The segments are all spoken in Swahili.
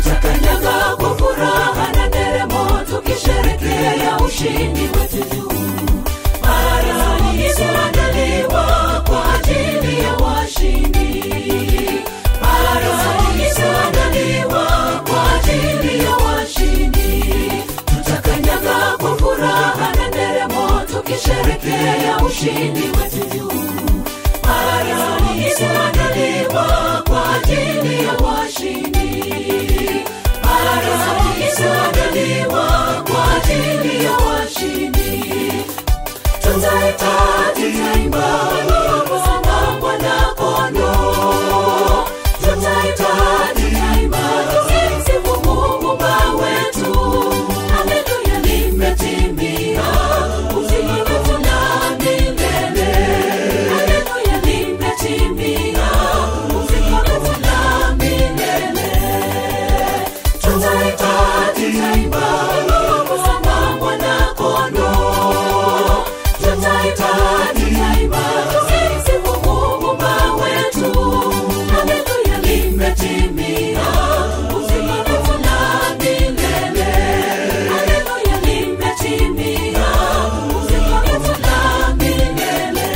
tutakanyaga kwa furaha na nderemo tukisherekea ushindi wetu juu paradiso andaliwa kwa ajili ya washindi paradiso andaliwa kwa ajili ya washindi tutakanyaga kwa furaha na nderemo tukisherekea ushindi wetu juu paradiso andaliwa kwa ajili ya washindi paradiso andaliwa kwa ajili ya washindi tutaita tutaimba nyimbo za mwana kondoo tutaita tutaimba tumsifu Mungu Baba wetu haleluya limetimia uzima wetu na milele haleluya limetimia uzima wetu na milele tutaita tutaimba nyimbo za mwana kondoo tutaita tutaimba tumsifu Mungu Baba wetu haleluya limetimia uzima wetu na milele haleluya limetimia uzima wetu na milele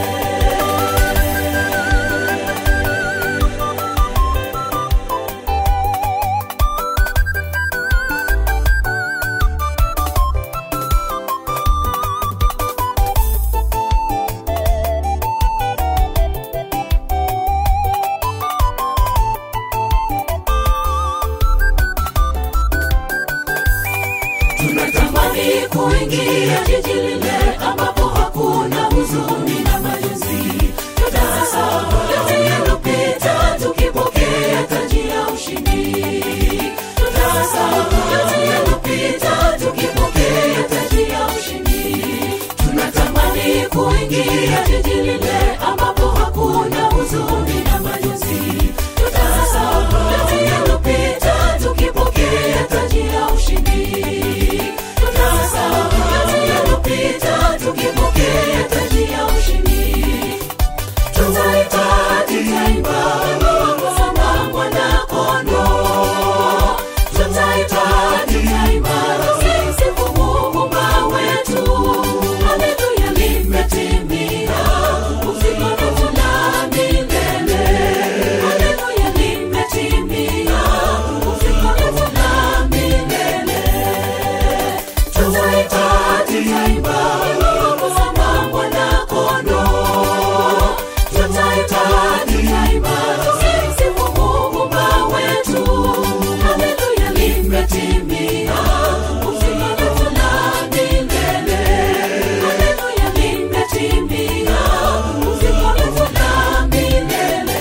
tunatamani kuingia jiji lile ambapo hakuna huzuni na majonzi tutasahau yote yaliyopita tukipokea taji ya ushindi tutasahau yote yaliyopita tukipokea taji ya ushindi tunatamani kuingia jiji lile ambapo hakuna huzuni na majonzi tutasahau yote yaliyopita tukipokea taji ya ushindi tutasahau yote yaliyopita tukipokea taji ya ushindi tutaita tutaimba nyimbo za mwana kondoo tutaita tutaimba tumsifu Mungu Baba wetu haleluya limetimia uzima wetu na milele haleluya limetimia uzima wetu na milele tutaita tutaimba nyimbo za mwana kondoo tutaita tutaimba tumsifu Mungu Baba wetu haleluya limetimia uzima wetu na milele haleluya limetimia uzima wetu na milele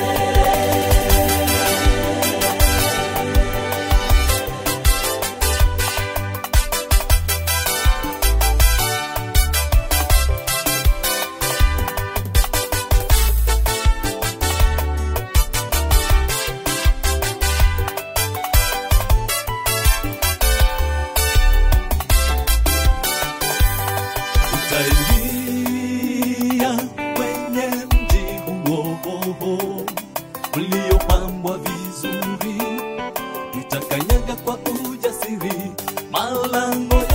Utaingia kwenye mji huo uliopambwa vizuri, utakanyaga kwa ujasiri malango